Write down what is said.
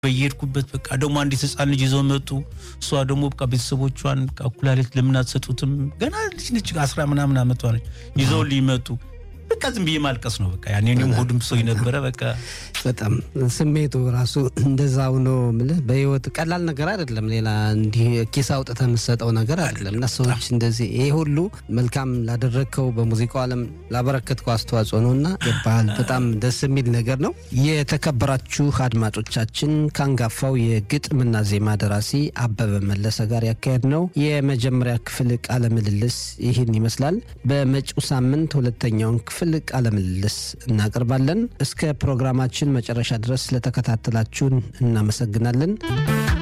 በየሄድኩበት በቃ ደግሞ አንዲት ህፃን ልጅ ይዘው መጡ። እሷ ደግሞ በቃ ቤተሰቦቿን ኩላሊት ለምን አትሰጡትም? ገና ልጅ ነች፣ አስራ ምናምን አመቷ ነች። ይዘው ሊመጡ በቃ ዝም ብዬ ማልቀስ ነው በቃ ያኔ እኔም ሆድም ሰው ነበረ በቃ በጣም ስሜቱ ራሱ እንደዛ ሆኖ ምልህ በህይወት ቀላል ነገር አይደለም። ሌላ እንዲህ ኪስ አውጥተህ የምትሰጠው ነገር አይደለም እና ሰዎች እንደዚህ ይሄ ሁሉ መልካም ላደረግከው በሙዚቃው ዓለም ላበረከትከው አስተዋጽኦ ነው እና ገባህል። በጣም ደስ የሚል ነገር ነው። የተከበራችሁ አድማጮቻችን ከአንጋፋው የግጥምና ዜማ ደራሲ አበበ መለሰ ጋር ያካሄድ ነው የመጀመሪያ ክፍል ቃለ ምልልስ ይህን ይመስላል። በመጪው ሳምንት ሁለተኛውን ክፍል ቃለ ምልልስ እናቀርባለን። እስከ ፕሮግራማችን መጨረሻ ድረስ ስለተከታተላችሁን እናመሰግናለን።